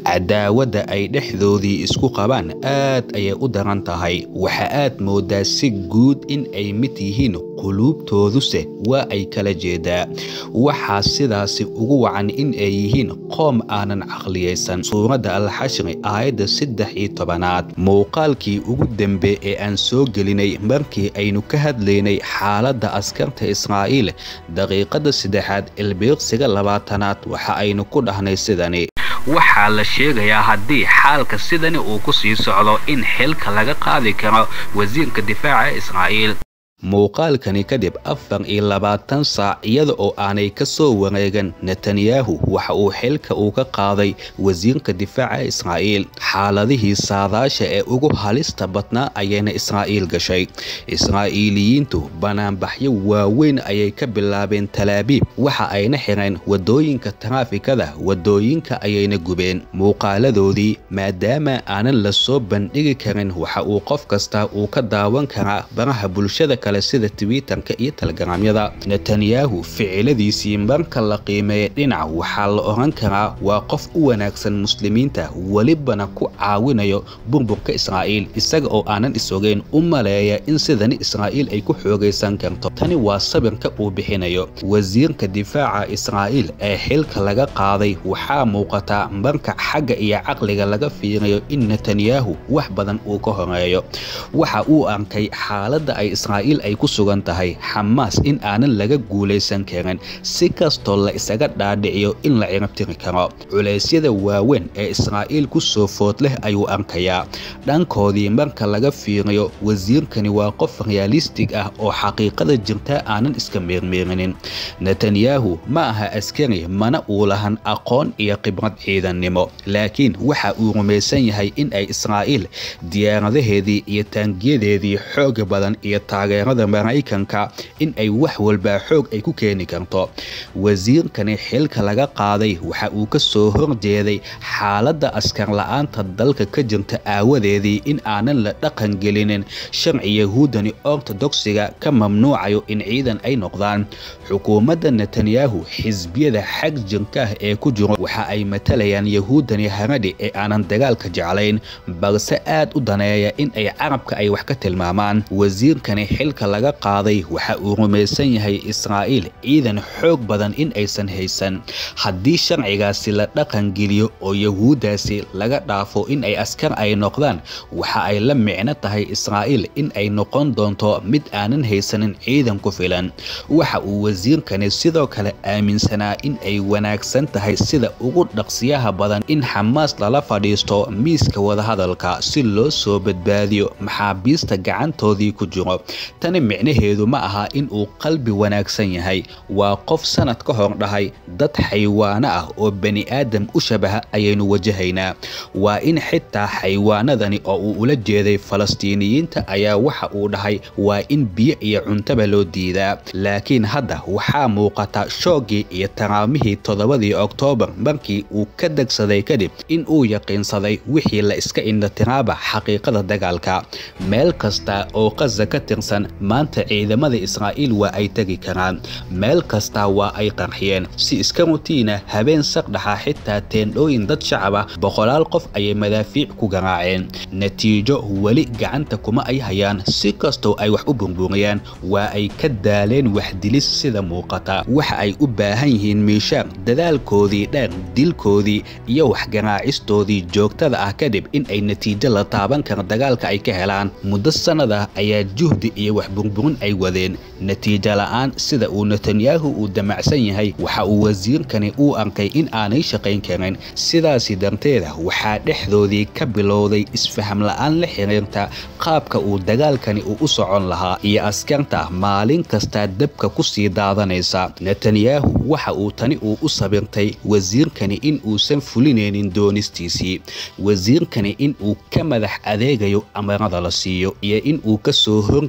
cadaawadda ay dhexdoodii isku qabaan aad ayay u daran tahay waxa aad moodaa si guud in ay mid yihiin quluubtooduse waa ay kala jeedaa waxaa sidaasi ugu wacan in ay yihiin qoom aanan caqliyaysan suuradda alxashri aayadda saddex iyo tobanaad muuqaalkii ugu dembe ee aan soo gelinay markii aynu ka hadlaynay xaaladda askarta israa'iil daqiiqadda saddexaad ilbiiqsiga labaatanaad waxa aynu ku dhahnay sidani waxaa la sheegayaa haddii xaalka sidani uu ku sii socdo in xilka laga qaadi karo wasiirka difaaca israa'iil muuqaalkani kadib afar iyo labaatan saac iyada oo aanay ka soo wareegan netanyahu waxa uu xilka uu ka qaaday wasiirka difaaca israa'iil xaaladihii saadaasha ee ugu halista badnaa ayayna israa'iil gashay israa'iiliyiintu banaanbaxyo waaweyn ayay ka bilaabeen talaabiib waxa ayna xireen wadooyinka taraafikada wadooyinka ayayna gubeen muuqaaladoodii maadaama aanan la soo bandhigi karin waxa uu qof kasta uu ka daawan karaa baraha bulshada kale sida twitterka iyo telegramyada netanyahu ficiladiisii marka la qiimeeya dhinac waxaa la oran karaa waa qof u wanaagsan muslimiinta welibana ku caawinayo burburka israa'iil isaga oo aanan isogeyn u maleeya in sidani israa'iil ay ku xoogaysan karto tani waa sabirka uu bixinayo wasiirka difaaca israa'iil ee xilka laga qaaday waxaa muuqataa marka xagga iyo caqliga laga fiiriyo in netanyahu wax badan uu ka horeeyo waxa uu arkay xaaladda ay israa'iil ay ku sugan tahay xamaas in aanan laga guulaysan karin si kastoo la isaga dhaadhiciyo in la cirabtiri karo culeysyada waaweyn ee israa'iil ku soo food leh ayuu arkayaa dhankoodii marka laga fiiriyo wasiirkani waa qof realistig ah oo xaqiiqada jirta aanan iska meermeerinin netanyahu ma aha askari mana uu lahan aqoon iyo khibrad ciidannimo laakiin waxa uu rumaysan yahay in ay israa'iil diyaaradaheedii iyo taangiyadeedii xooga badan iyo taageerada maraykanka in ay wax walbaa xoog ay ku keeni karto wasiirkani xilka laga qaaday waxa uu ka soo horjeeday xaaladda askar la-aanta dalka ka jirta aawadeedii in aanan la dhaqan gelinin sharci yahuudani ortodogsiga ka mamnuucayo in ciidan ay noqdaan xukuumadda netanyahu xisbiyada xag jirka ah ee ku jiro waxa ay matalayaan yahuudani haradhi ee aanan dagaalka jeclayn balse aad u daneeya in ay carabka ay wax ka tilmaamaan wasiirkani xilka laga qaaday waxa uu rumaysan yahay israa'iil ciidan xoog badan in aysan haysan haddii sharcigaasi la dhaqan geliyo oo yahuuddaasi laga dhaafo in ay askar ay noqdaan waxa ay la micno tahay israa'iil in ay noqon doonto mid aanan haysanin ciidan ku filan waxa uu wasiirkani sidoo kale aaminsanaa in ay wanaagsan tahay sida ugu dhaqsiyaha badan in xamaas lala fadhiisto miiska wadahadalka si loo soo badbaadiyo maxaabiista gacantoodii ku jiro tani micnaheedu ma aha in uu qalbi wanaagsan yahay waa qof sanad ka hor dhahay dad xaywaano ah oo bani aadam u shabaha ayaynu wajahaynaa waa in xitaa xaywaanadani oo uu ula jeeday falastiiniyiinta ayaa waxa uu dhahay waa in biyo iyo cuntaba loo diidaa laakiin hadda waxaa muuqata shoogii iyo taraamihii toddobadii oktoobar markii uu ka degsaday kadib in uu yaqiinsaday wixii la iska indhatiraaba xaqiiqada dagaalka meel kasta oo qaza ka tirsan maanta ciidamada israa'iil waa ay tegi karaan meel kasta waa ay qarxiyeen si iska rutiina habeen saqdhaxa xitaa teendhooyin dad shacab ah boqolaal qof ayay madaafiic ku garaaceen natiijo weli gacanta kuma ay hayaan si kastoo ay wax u burburiyaan waa ay ka daaleen waxdilis sida muuqata waxa ay u baahan yihiin miishaar dadaalkoodii dheer dilkoodii iyo waxgaraacistoodii joogtada ah kadib in ay natiijo la taaban kara dagaalka ay ka helaan muddo sannada ayaa juhdi iyo wax burburin ay wadeen natiijo la'aan sida uu netanyahu uu damacsan yahay waxa uu wasiirkani uu arkay in aanay shaqayn karin sidaasi darteeda waxaa dhexdoodii ka bilowday isfaham la'aan la xiriirta qaabka uu dagaalkani uu u socon lahaa iyo askarta maalin kastaa dabka ku sii daadanaysa netanyahu waxa uu tani uu u sabirtay wasiirkani in uusan fulinaynin doonistiisii wasiirkani in uu ka madax adeegayo amarada la siiyo iyo in uu ka soo horjeedo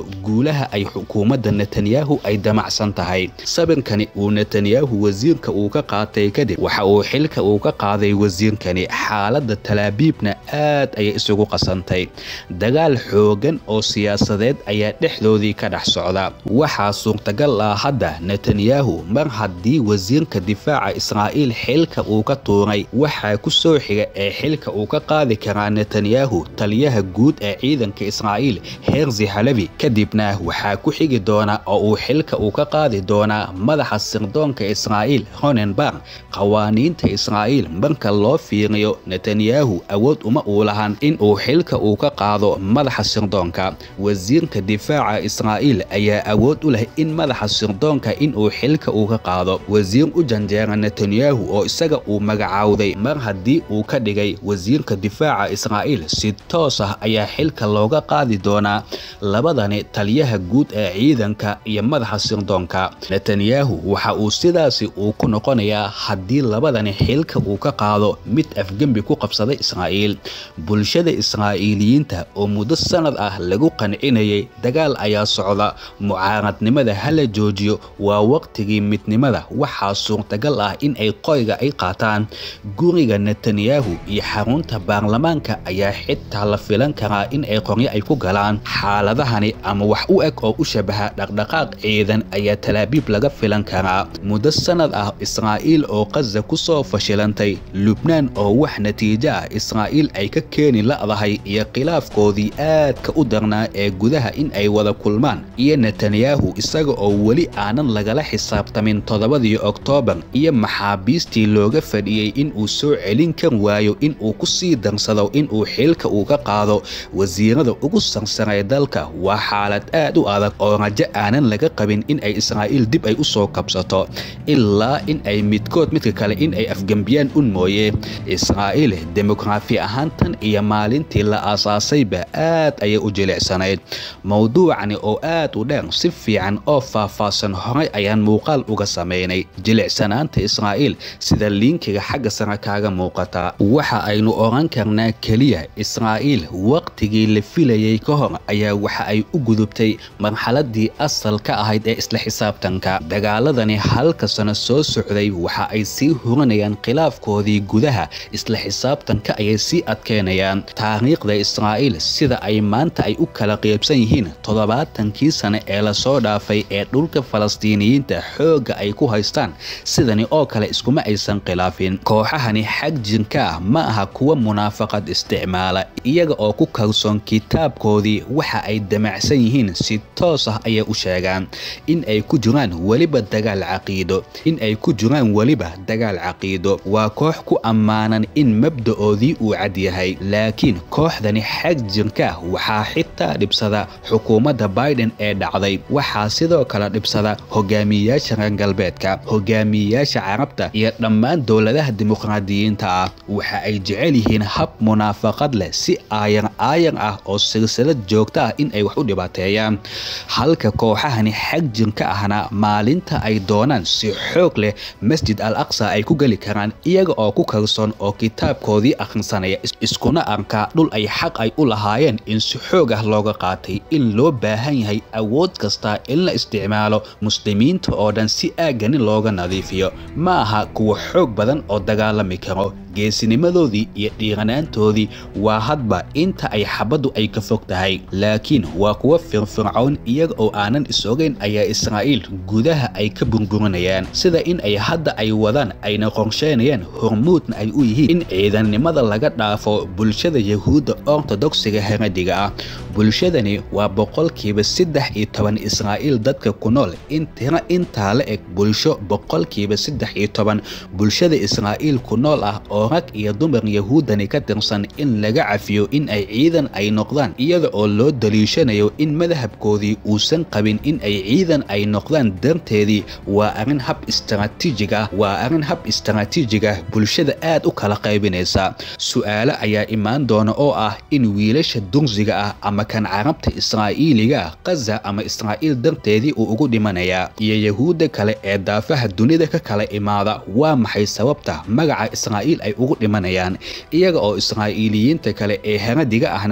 guulaha ay xukuumadda netanyahu ay damacsan tahay sawirkani uu netanyahu wasiirka uu ka qaatay kadib waxa uu xilka uu ka qaaday wasiirkani xaaladda talaabiibna aad ayay isugu qasantay dagaal xoogan oo siyaasadeed ayaa dhexdoodii ka dhex socda waxaa suurtagal ah hadda netanyahu mar haddii wasiirka difaaca israa'iil xilka uu ka tuuray waxaa ku soo xiga ee xilka uu ka qaadi karaa netanyahu taliyaha guud ee ciidanka israa'iil herzi halevi kadibna waxaa ku xigi doona oo uu xilka uu ka qaadi doonaa madaxa sirdoonka israa'iil ronenberg qawaaniinta israa'iil marka loo fiiriyo netanyahu awood uma uu lahan in uu xilka uu ka qaado madaxa sirdoonka wasiirka difaaca israa'iil ayaa awood u leh in madaxa sirdoonka in uu xilka uu ka qaado wasiir u janjeera netanyahu oo isaga uu magacaawday mar haddii uu ka dhigay wasiirka difaaca israa'iil si toos ah ayaa xilka looga qaadi doonaa labadani taliyaha guud ee ciidanka iyo madaxa sirdoonka netanyahu waxa uu sidaasi uu ku noqonayaa haddii labadani xilka uu ka qaado mid afgembi ku qabsaday israa'iil bulshada israa'iiliyiinta oo muddo sanad ah lagu qancinayay dagaal ayaa socda mucaaradnimada hala joojiyo waa waqtigii midnimada waxaa suurtagal ah in ay qoyga ay qaataan guriga netanyahu iyo xarunta baarlamaanka ayaa xitaa la filan karaa in ay qoryo ay ku galaan xaaladahani ama wax u eg oo u shabaha dhaqdhaqaaq ciidan ayaa talaabiib laga filan karaa muddo sanad ah israa'iil oo qaza ku soo fashilantay lubnaan oo wax natiijo ah israa'iil ay ka keeni la'dahay iyo khilaafkoodii aadka u darnaa ee gudaha in ay wada kulmaan iyo netanyahu isaga oo weli aanan lagala xisaabtamin toddobadii oktoobar iyo maxaabiistii looga fadhiyey in uu soo celin kar waayo in uu ku sii darsado in uu xilka uu ka qaado wasiirada ugu sarsaray dalka waa xaalad aad u adag oo rajo aanan laga qabin in ay israa'iil dib ay u soo kabsato ilaa in ay midkood midka kale in ay afgembiyaan un mooye israa'iil demografi ahaan tan iyo maalintii la aasaasayba aad ayay u jilicsanayd mowduucani oo aad u dheer si fiican oo faahfaahsan horay ayaan muuqaal uga samaynay jilicsanaanta israa'iil sida liinkiga xagga sare kaaga muuqata waxa aynu oran karnaa keliya israa'iil waqtigii la filayay ka hor ayaa waxa ay u gudubtay marxaladii asal ka ahayd ee isla xisaabtanka dagaaladani halka sano soo socday waxa ay sii hurinayaan khilaafkoodii gudaha isla xisaabtanka ayay sii adkeynayaan taariikhda israa'iil sida ay maanta ay u kala qeybsan yihiin toddobaatankii sane ee lasoo dhaafay ee dhulka falastiiniyiinta xoogga ay ku haystaan sidani oo kale iskuma aysan khilaafin kooxahani xag jirka ah ma aha kuwa munaafaqad isticmaala iyaga oo ku kalsoon kitaabkoodii waxa ay damacsan yihiin si toos ah ayay u sheegaan in ay ku jiraan weliba dagaal caqiido in ay ku jiraan weliba dagaal caqiido waa koox ku ammaanan in mabda'oodii uu cad yahay laakiin kooxdani xag jirka waxaa xitaa dhibsada xukuumadda biden ee dhacday waxaa sidoo kale dhibsada hogaamiyeyaasha reer galbeedka hogaamiyeyaasha carabta iyo dhammaan dowladaha dimuqraadiyiinta ah waxa ay jecel yihiin hab munaafaqad leh si aayar aayar ah oo silsilad joogta ah in ay wax u dhibaateeyaan halka kooxahani xag jirka ahna maalinta ay doonaan si xoog leh masjid al aqsa ay ku geli karaan iyaga oo ku kalsoon oo kitaabkoodii akhrisanaya iskuna arkaa dhul ay xaq ay u lahaayeen in si xoog ah looga qaatay in loo baahan yahay awood kasta in la isticmaalo muslimiinta oo dhan si aagani looga nadiifiyo ma aha kuwa xoog badan oo dagaalami karo geesinimadoodii iyo dhiiranaantoodii waa hadba inta ay xabaddu ay ka fog tahay laakiin waa kuwa firfircown iyaga oo aanan is-ogeyn ayaa israa'iil gudaha ay ka burburinayaan sida in ay hadda ay wadaan ayna qorsheynayaan hormuudna ay u yihiin in ciidannimada laga dhaafo bulshada yahuudda ortodogsiga heradiga ah bulshadani waa boqolkiiba saddex iyo toban israa'iil dadka ku nool in tiro intaa la eg bulsho boqolkiiba saddex iyo toban bulshada israa'iil ku nool ah oo rag iyo dumar yahuuddani ka tirsan in laga cafiyo in ay ciidan ay noqdaan iyada oo loo daliishanayo in madhabkoodii uusan qabin in ay ciidan ay noqdaan darteedii waa arrin hab istaraatiijig ah waa arrin hab istaraatiijig ah bulshada aad u kala qaybinaysa su'aalo ayaa imaan doona oo ah in wiilasha dursiga ah ama kan carabta israa'iiliga ah qaza ama israa'iil darteedii uu ugu dhimanayaa iyo yahuudda kale ee daafaha dunida ka kala imaada waa maxay sababta magaca israa'iil ay ugu dhimanayaan iyaga oo israa'iiliyiinta kale ee heradiga ahna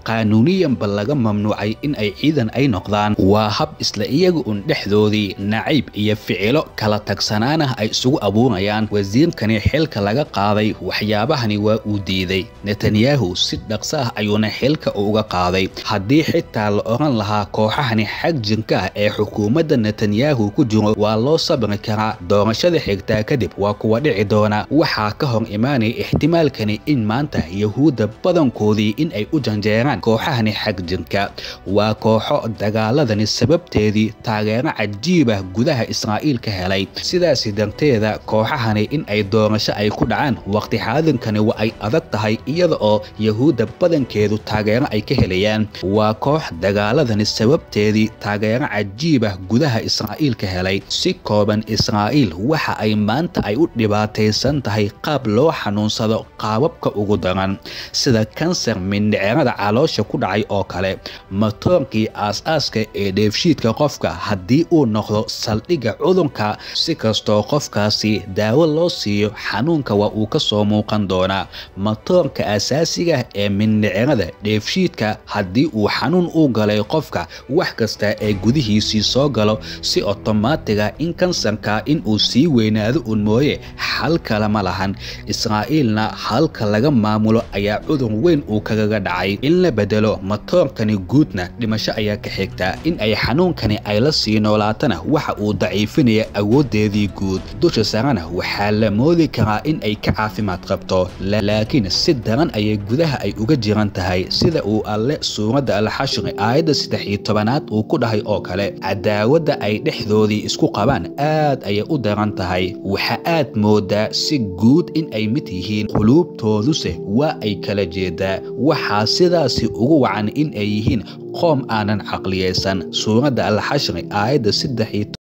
qaanuuniyanba laga mamnuucay in ay ciidan ay noqdaan waa hab isla iyaga un dhexdoodii nacayb iyo ficilo kala tagsanaanah ay isugu abuurayaan wasiirkani xilka laga qaaday waxyaabahani waa uu diiday netanyahu si dhaqso ah ayuuna xilka uga qaaday haddii xitaa la oran lahaa kooxahani xag jirka ah ee xukuumadda netanyahu ku jiro waa loo sabri karaa doorashada xigtaa kadib waa kuwa dhici doona waxaa ka hor imaanaya ixtimaalkani in maanta yahuudda badankoodii in ay u janjeeraan kooxahani xag jirka waa kooxo dagaaladani sababteedii taageero cajiibah gudaha israa'iil ka helay sidaasi darteeda kooxahani in ay doorasho ay ku dhacaan waqti xaadinkani waa ay adag tahay iyada oo yahuudda badankeedu taageero ay ka helayaan waa koox dagaaladani sababteedii taageero cajiibah gudaha israa'iil ka helay si kooban israa'iil waxa ay maanta ay u dhibaataysan tahay qaab loo xanuunsado qaababka ugu daran sida kansar mindhicirada caloosha ku dhacay oo kale matoonkii aas-aaska ee dheefshiidka qofka haddii uu noqdo saldhigga cudurka si kastoo qofkaasi daawo loo siiyo xanuunka waa uu ka soo muuqan doonaa matoorka asaasiga ee mindhicirada dheefshiidka haddii uu xanuun u galay qofka wax kasta ee gudihiisii soo galo si otomaatiga in kansarka in uu sii weynaado un mooye xal kale ma lahan israa'iilna halka laga maamulo ayaa cudur weyn uu kagaga dhacay in la bedelo matoorkani guudna dhimasho ayaa ka xigta in ay xanuunkani ay la sii noolaatana waxa uu daciifinaya awooddeedii guud dusha sarena waxaa la moodi karaa in ay ka caafimaad qabto laakiin si daran ayay gudaha ay uga jiran tahay sida uu alle suuradda alxashri aayadda saddex iyo tobanaad uu ku dhahay oo kale cadaawadda ay dhexdoodii isku qabaan aad ayay u daran tahay waxa aad moodaa si guud in ay mid yihiin quluubtooduse waa ay kala jeedaa waxaa sidaasi ugu wacan in ay yihiin qoom aanan caqliyaysan suuradda alxashri aayadda saddex iyo